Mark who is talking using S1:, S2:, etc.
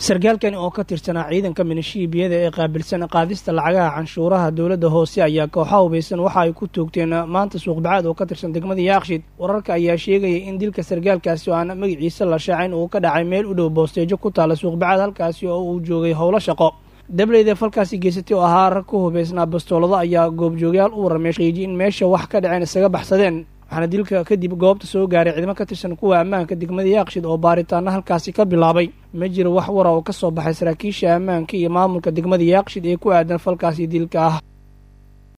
S1: sarkaalkani oo ka tirsanaa ciidanka minishiibiyada ee qaabilsan qaadista lacagaha canshuuraha dowladda hoose ayaa kooxa hubaysan waxa ay ku toogteen maanta suuqbacaad oo ka tirsan degmada yaaqshid wararka ayaa sheegaya in dilka sarkaalkaasi oo aan magaciisa la shaacin uu ka dhacay meel u dhow boosteejo ku taala suuqbacaad halkaasi oo uu joogay howlo shaqo dableyda falkaasi geysatay oo ahaa rag ku hubaysnaa bastoolado ayaa goobjoogyaal u warramay qiiji in meesha wax ka dhaceen isaga baxsadeen waxaana dilka kadib goobta soo gaaray ciidamo ka tirsan kuwa ammaanka degmada yaaqshid oo baaritaano halkaasi ka bilaabay ma jiro wax wara oo ka soo baxay saraakiisha ammaanka iyo maamulka degmada yaaqshid ee ku aadan falkaasi dilka ah